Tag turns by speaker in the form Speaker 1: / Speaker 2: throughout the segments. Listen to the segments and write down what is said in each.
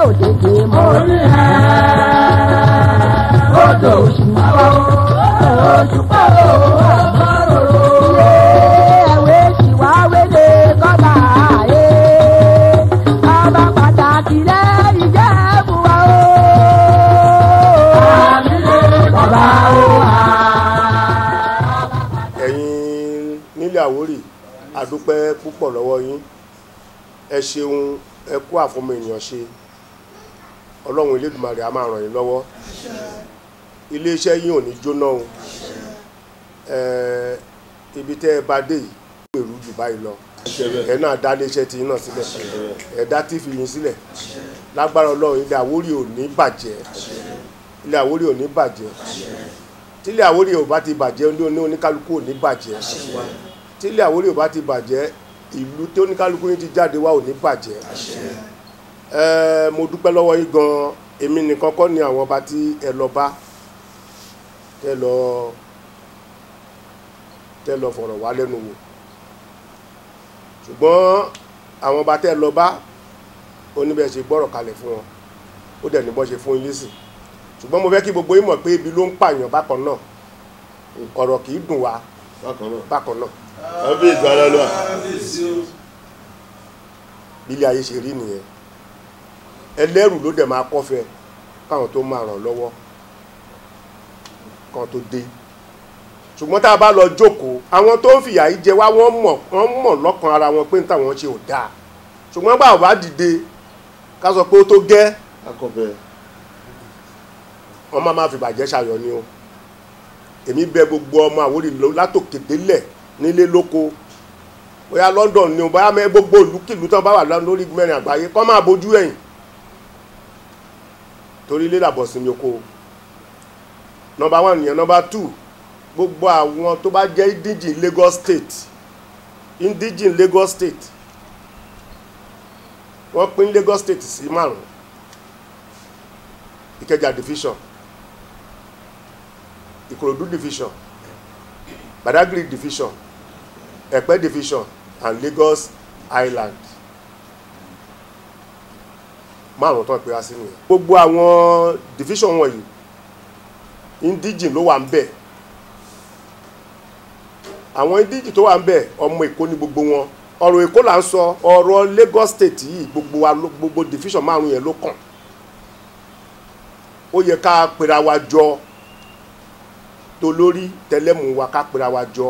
Speaker 1: tètè mọ́
Speaker 2: orí ẹ̀ odò òṣùpá o òṣùpá o àmọ́ròrò.
Speaker 1: ẹ̀wé ṣìwá wélé kọ́ba àyè ọba pàtàkì lẹ́yìn jẹ́ fún wa o.
Speaker 2: àmì lè bàbá o wà.
Speaker 3: ẹ̀yin nílẹ̀ àwórì àdúpẹ́ púpọ̀ lọ́wọ́ yín ẹ ṣeun ẹ kú àfọmọ ènìyàn ṣe ọlọ́run elédùmarè a máa ràn yín lọ́wọ́ iléeṣẹ́ yín ò ní jóná o ẹ ibi tẹ́ ẹ bá dé yìí gbèrú jù báyìí lọ ẹ náà dá iléeṣẹ́ tí yín náà sílẹ̀ ẹ dá tífì yín sílẹ̀ lágbára ọlọ́run ilẹ̀ àwórì ò ní bàjẹ́ ilẹ̀ àwórì ò ní bàjẹ́ tílé àwórì ò bá ti bàjẹ́ ní oní oníkálukú ò ní bàjẹ́ tílé àwórì ò bá ti bàjẹ́ ìlú tí oníkálukú yín ti jáde wá ò ní bàjẹ́ ẹ mo dúpẹ́ lọ́wọ́ yín gan èmi nìkan kọ́ ni àwọn ọba tí ẹ lọ bá tẹ lọ tẹ lọ fọ̀rọ̀ wá lẹ́nu wò ṣùgbọ́n àwọn ọba tẹ lọ bá oníbẹ̀ ṣe gbọ́rọ̀ kalẹ̀ fún wọn ó dẹ̀ ní bọ́ ṣe fún yín lésì ṣùgbọ́n mo fẹ́ kí gbogbo yín mọ̀ pé ibi ló ń pààyàn bákan náà ọ̀rọ̀ kì í dùn wá
Speaker 4: bákan náà
Speaker 3: bákan náà
Speaker 4: àbí ìgbàlá lọ
Speaker 3: bí ilé ayé ṣe rí nìyẹn ẹlẹ́rù ló dẹ̀ máa kọ́fẹ́ káwọn tó máa ràn lọ́wọ́ kan tó dé ṣùgbọ́n tá a bá lọ jókòó àwọn tó ń fìyà yìí jẹ wá wọ́n mọ̀ wọ́n mọ̀ lọ́kàn ara wọn pé táwọn ṣe ò dáa ṣùgbọ́n bá ò bá dìde ká sọ pé ó tó gẹ́
Speaker 4: akọbẹ
Speaker 3: wọ́n máa máa fi bàjẹ́ ṣàyọ̀ ni o èmi bẹ̀ gbogbo ọmọ Àwórì lọ látòkè délẹ̀ nílé lóko bóyá London ni o bóyá mẹ gbogbo ìlúkìlú tán bá wà lọ- lórí mẹ́rin àgbáyé kọ́ máa bójú ẹ̀yìn torí ilé làbọ̀ sinmi oko nọmba one nìyẹn nọmba two gbogbo àwọn tó bá jẹ́ indigene Lagos State indigene Lagos State wọ́n pín Lagos State sí márùn-ún Ìkẹjà division Ìkòròdú division Badagry division Ẹ̀pẹ́ division and Lagos Island márùn tó ń pera sí nìyẹn gbogbo àwọn division wọ̀nyí indigene ló wà ń bẹ̀ àwọn indigene tó wà ń bẹ̀ ọmọ Èkó ní gbogbo wọn ọ̀rọ̀ Èkó là ń sọ ọ̀rọ̀ Lagos State yìí gbogbo wa ló- gbogbo division márùn yẹn ló kàn ó yẹ ká pera wa jọ tolórí tẹlẹmù wa ká pera wa jọ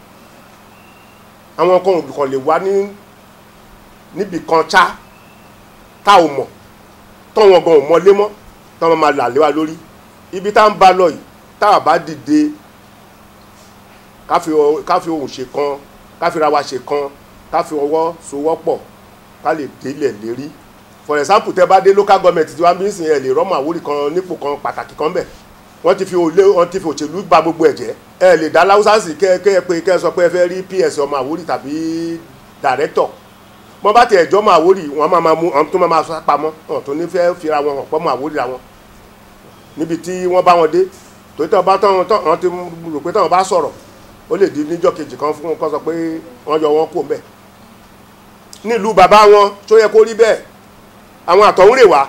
Speaker 3: àwọn kan olùkọ́ lè wá ní níbì kan ṣá tá ò mọ̀ tọ́wọ́n gan ò mọlé mọ́ tọ́wọ́n máa là lé wa lórí ibi tá ń bá lọ yìí tá a bá dìde ká fi ọ- ká fi ohùn ṣe kan ká fi ra wa ṣe kan ká fi ọwọ́ sowọ́pọ̀ ká lè délẹ̀ lérí for example tẹ bá dé local government tí wọ́n bí ń sìn ẹ̀ lè rọ́mọ Àwórì kan nípò kan pàtàkì kan bẹ̀ wọ́n ti fi olé wọ́n ti fi òṣèlú ba gbogbo ẹ̀ jẹ́ ẹ lè dá láwùsá sí kẹ́ kẹ́ ẹ pé kẹ́ ẹ sọ pé ẹ fẹ́ rí ps ọmọ Àwórì tàbí director wọ́n bá tiẹ̀ jọ́ ọmọ Àwórì wọ́n máa máa mú ọ̀n tó máa máa sọ pamọ́ ọ̀n tó ní fẹ́ fira wọn hàn pọ́mọ Àwórì làwọn níbi tí wọ́n bá wọn dé torí tí wọ́n bá tán tán wọ́n ti rò pé táwọn bá sọ̀rọ̀ ó lè di níjọ́ kejì kan fún wọn kó sọ pé wọ́n yọ wọn kó mbẹ̀ nílùú bàbá wọn tó yẹ kó rí bẹ́ẹ̀ àwọn àtọ̀húnrè wá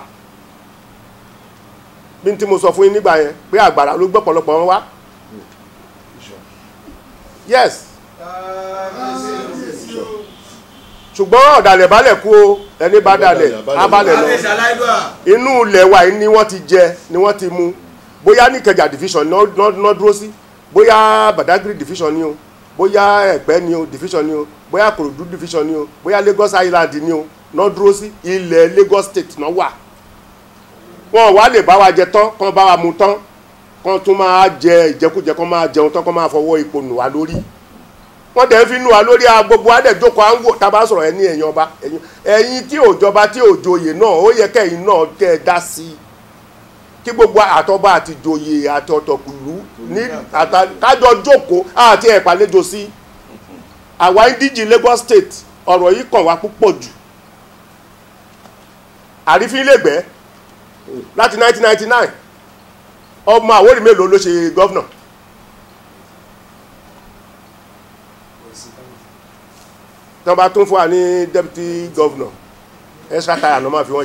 Speaker 3: bí n tí mo sọ fún yín nígbà yẹn pé àgbàrá ló gbọ́ pọ̀lọpọ̀ wọn wá yes ṣùgbọ́n ọ̀dàlẹ̀ balẹ̀ kú o ẹni bá dalẹ̀ abalẹ̀ lọ inú ilẹ̀ wa yìí ni wọ́n ti jẹ ni wọ́n ti mu bóyá ní Ìkẹjà division náà náà dúró sí bóyá Badagry division ni o bóyá Ẹ̀pẹ́ ni o division ni o bóyá Kòròdú division ni o bóyá Lagos Island ni o náà dúró sí ilẹ̀ Lagos State náà wà wọn wá lè bá wa jẹ tán kán bá wa mu tán kán tún máa jẹ ìjẹkújẹ kán máa jẹun tán kán máa fọwọ́ ipò nù wá lórí wọ́n dẹ̀ ń fi nù wá lórí a gbogbo adẹ̀ jókòó à ń wò tá a bá sọ̀rọ̀ ẹ ní ẹ̀yin ọba ẹ̀yin ẹ̀yin tí òjọba tí òjòyè náà ó yẹ kẹ́yìn náà kẹ́ ẹ dá sí i kí gbogbo àtọba àti ìjòyè àti ọ̀tọ̀kùlú ní àtà kájọ jókòó àti ẹ̀pàlejò sí àwa indíjì Lagos State ọ̀rọ̀ yìí kàn wá púpọ̀ jù àrífín lẹ́gbẹ̀ẹ́ láti 1999 ọmọ Àwórì mélòó ló ṣe gọ́vnà tí wọ́n bá tún fún wa ní deputy governor extra tire ló máa fi wọ́n ṣe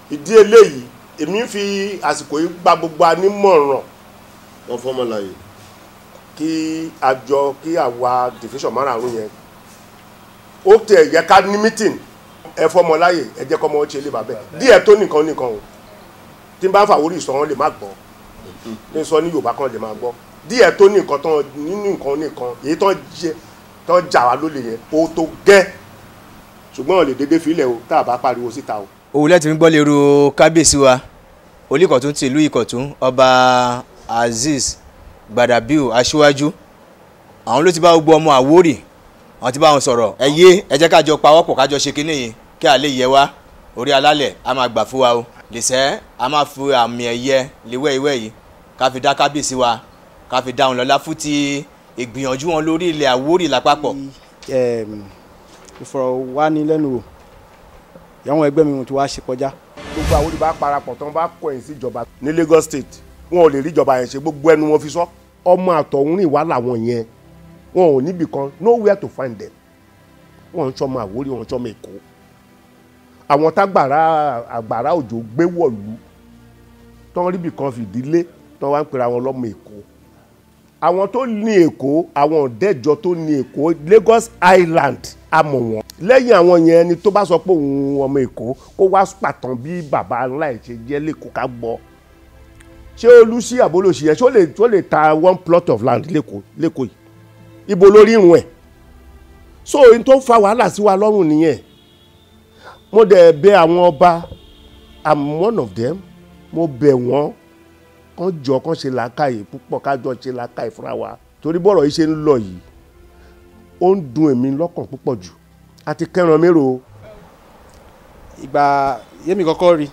Speaker 3: ìdí eléyìí èmi ń fi àsìkò yìí gba gbogbo anímọ̀ràn
Speaker 4: wọ́n fọ́mọ láàyè
Speaker 3: kí àjọ kí àwa division márààrún yẹn ó tẹ̀ yẹ ká ní meeting ẹ fọmọ láyè ẹ jẹ́ kọ́mọ ṣe lè bàbẹ́ díẹ̀ tó nìkan nìkan o tí n bá ń fàwórí ìsọ wọn lè má gbọ́ ní sọ ní Yorùbá kan lè má gbọ́ díẹ̀ tó nìkan tán nínú nǹkan nìkan èyí tán jẹ tán jà wá lólè yẹn ó tó gẹ́ ṣùgbọ́n ò lè dédé filẹ̀ o tá a bá pariwo síta o.
Speaker 5: òwúlẹ̀ tí ń gbọ́ lérò kábíyèsí wa olùkọ̀tún ti ìlú ìkọ̀tún ọba azeez gbadabiu aṣíwájú àwọn ló ti bá gbogbo ọmọ àwórì àwọn ti bá wọn sọ̀rọ̀ ẹ yé ẹ jẹ́ kájọ pawọ́pọ̀ kájọ ṣe kínní yìí kí a lè yẹ wá orí alálẹ̀ a máa gbà fún wa o lẹ́sẹ̀ a máa fi àmì ẹ̀yẹ léwẹ́ ìwẹ́ yìí ká fi dá kábíyèsí wa ká fi dá wọn lọ́lá fún ti ìgbìyànjú wọn lórí ilẹ̀ àwórì lápapọ̀.
Speaker 6: Em, ìfọ̀rọ̀wánilẹ́nuwò ìyàwó ẹgbẹ́ mi tí wàá ṣe kọjá
Speaker 3: gbogbo àwọn olùbá parapọ̀ tán bá kọ̀yìn sí ìjọba ní Lagos State wọn ò lè rí ìjọba yẹn ṣe gbogbo ẹnu wọn fi sọ ọmọ àtọ̀húnrìn wà láwọn yẹn wọn ò níbì kan nowhere to find them wọn ń sọmọ Àwórì wọn ń sọmọ Èkó àwọn tágbàrá àgbàrá òjò gbé wọ̀lú tán ríbì kan fìdílé tán wá ń pera wọn lọ́mọ Èkó àwọn tó ní Èkó àwọn ọ̀dẹ́jọ tó ní Èkó Lagos Island amọ̀ wọn lẹ́yìn àwọn yẹn ẹni tó bá sọ pé òun ọmọ Èkó kó wá pàtàn bí bàbá ńlá ẹ̀ ṣe jẹ́ lẹ́kọ̀ọ́ ká gbọ́ ṣé olùsí àbólòsí yẹn ṣé ó lè tó lè ta one plot of land lẹ́kọ̀ọ́ lẹ́kọ̀ọ́ yìí ibo lórí irun ẹ̀ so ohun tó ń fa wàhálà sí wa lọ́rùn nìyẹn mo dẹ̀ bẹ̀ àwọn ọba i'm one of them mo bẹ̀ wọ́n kán jọ kán ṣe làákàyè púpọ̀ kájọ ṣe làákàyè fúnra wa torí bọ́rọ̀ yìí ṣe ń lọ yìí ó ń dùn èmi lọ́kàn púpọ̀ jù àti kẹran mérò o.
Speaker 6: ìgbà yémi kọ́kọ́ rí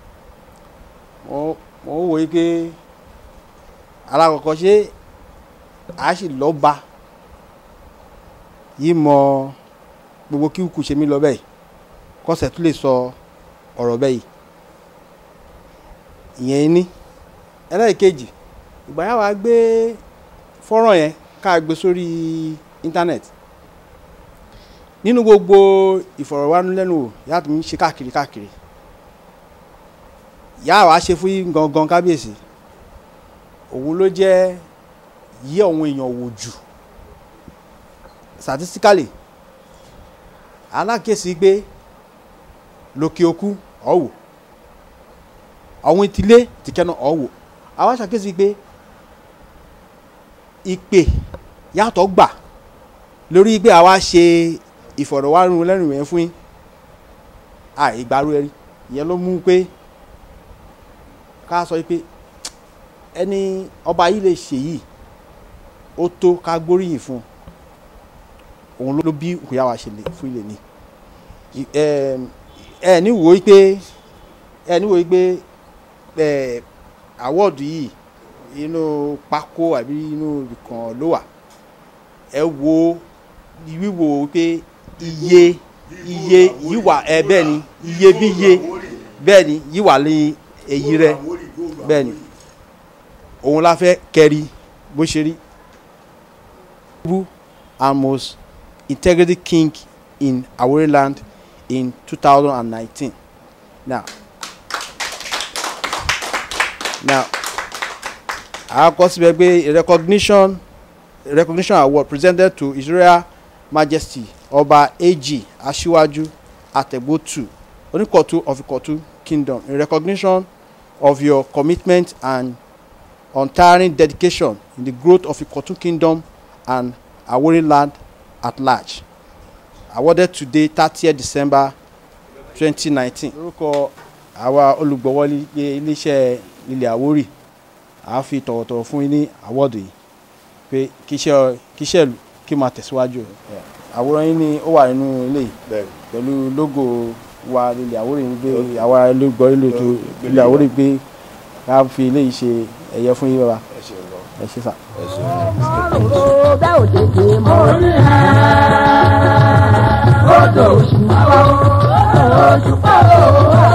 Speaker 6: mo mo wò yí pé alákọ̀ọ́kọ́ ṣé a sì lọ́ba yìí mọ gbogbo kíkù ṣe mí lọ bẹ́ẹ̀ kọ́sẹ̀ tó lè sọ ọ̀rọ̀ bẹ́ẹ̀ yìí ìyẹn ní ẹlẹ́ẹ̀kejì ìgbà yà wá gbé fọ́nrán yẹn ká gbé sórí íńtánẹ́ẹ̀tì nínú gbogbo ìfọ̀rọ̀wánilẹ́nuwò yàtọ̀ mi ṣe káàkiri káàkiri yà wá ṣe fún yín gangan kábíyèsí òun ló jẹ́ yí àwọn èèyàn wò jù statistically alákèsí pé lókè òkú ọ̀wò àwọn ìtìlé tìkẹ́nà ọ̀wò àwọn aṣàkèsí pé ìpè yàtọ̀ gbà lórí pé àwa ṣe ìfọ̀rọ̀wánilẹ́nuwò yẹn fún yín àìgbàrú ẹ̀rí ìyẹn ló mú pé ká sọ pé ẹni ọba yìí lè ṣe yìí ó tó ká gbóríyìn fún un òun ló bí ìkòyà wa ṣe lè fún ilé ní ẹ ní wò ó pé ẹ ní wò ó pé ẹ àwọ́ọ̀dù yìí inú pákó àbí inú ìkàn ló wà ẹ wo wíwò pé iye iye yìí wà ẹ bẹ́ẹ̀ ni iye bí iye bẹ́ẹ̀ ni yìí wà ní èyí rẹ bẹ́ẹ̀ ni òun la fẹ́ kẹ́rí bó ṣe rí. and most integrity king in Awori land in 2019. Now, now, àkọ́ síbẹ̀ pé recognition recognition award presented to His Royal Majesty Ọba A.G. Aṣíwájú Àtẹ̀gbọ́tù Oníkọ̀tún of Ìkọ̀tún Kingdom in recognition of your commitment and untiring dedication in the growth of Ikotun Kingdom and Awori land at large. Awarded today, 30th December 2019. Lórúkọ àwa olùgbọ̀wọ́lé iléeṣẹ́ ilẹ̀ Àwórì, à ń fi tọ̀wọ̀tọ̀wọ̀ fún yín ní àwọ́dù yìí pé kíṣẹ́ kíṣẹ́ ìlú kí máa tẹ̀síwájú. Àwòrán yín ni ó wà nínú ilé yìí pẹ̀lú lógò wa ilẹ̀ Àwórì ń gbé àwa olùgbọ̀ ilẹ̀ Àwórì gbé ká fi ilé yìí ṣe ẹ̀yẹ fún yín bàbá ẹ ṣe sà.
Speaker 1: Ọ̀rọ̀ bẹ́ẹ̀ ò tètè mọ́.
Speaker 2: orí ẹ̀ odò òṣùpá o òṣùpá o